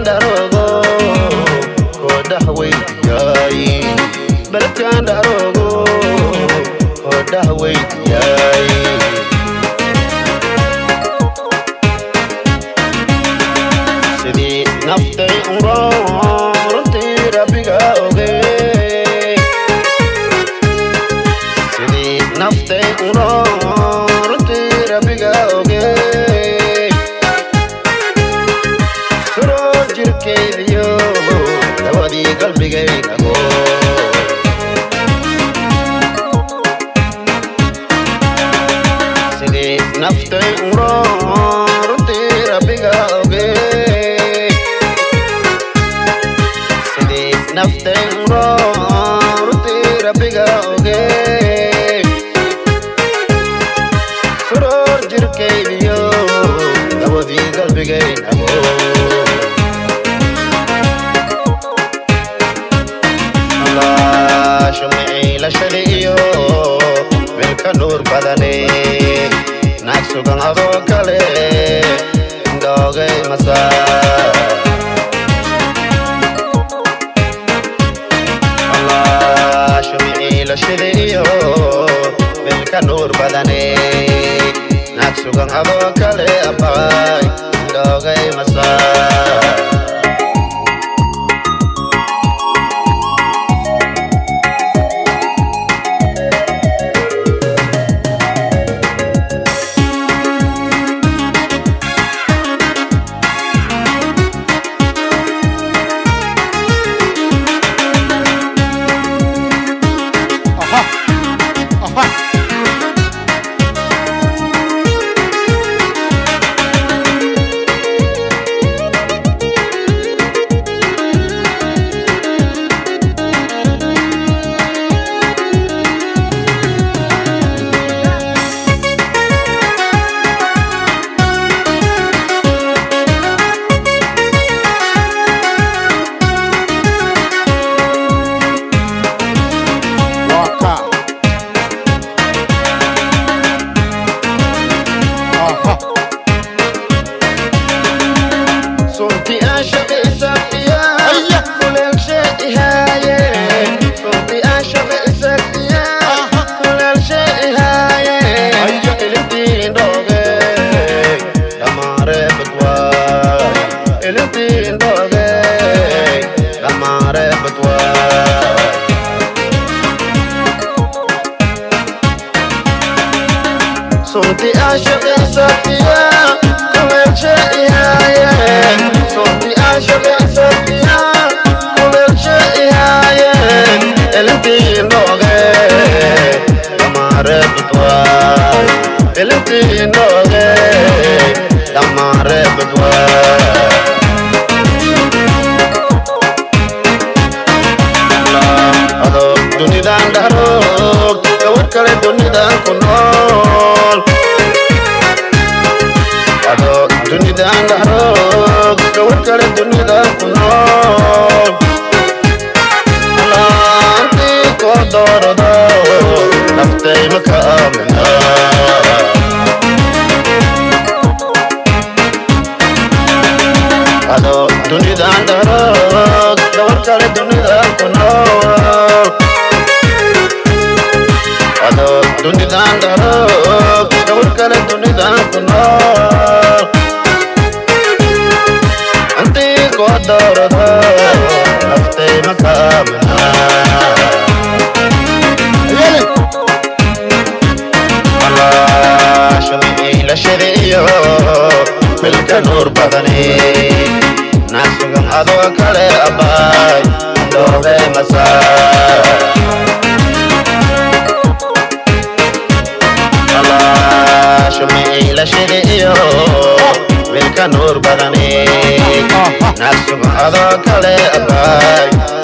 beledkan dharogo koodhah weydiyay beledkan dharogo koodhah weydiyay sidii naftay unroon runtii rabbiga ogey sidii naftay unroon runtii rabbiga ogey suroo jirkaydiyo dawadii qalbigaynago sidii naftay unroon runtii rabbiga ogey sidii naftay unroon runtii rabbiga ogey suroor jirkaydiyo dawadii qalbigaynago shumiciilashadiiyo wilka nuur badane naag sugan adoo kale doogay masaa shumiciilashadiiyo wilka nuur badane naag sugan adoo kale abay doogay masaa Aha. Aha. Waka. Aha. صوتي أعشق إسقيا هيا. كل شيء هاي صوتي أعشق إسقيا أها. كل شيء هاي هيا. إلتين دوغي دمار بتواي إلتين دوغي دمار بتواي صوتي أعشق إسقيا كل شيء هاي صوتي أعشق إسقيا كل شيء هاي إلتين دوغي دمار بتواي إلتين دوغي دمار بتواي adoo dunidan dharoog gawar kale dunidan ku nool adoo dunidan dharoog gawar kale dunidan ku nool alaantii koo doorado naftay maka aamina adoo dunidan dharoog gawar kale dunidan ku nool adoo dunidan dharoog gawar kale dunidan ku nool antii koo doorado naftay maka aamina Ayele. shumiciilashadiiyo milka nuur badani naag sugan adoo kale abbaay doobe masaa shumiciilashadiiyo milka nuur badani naag sugan adoo kale abbaay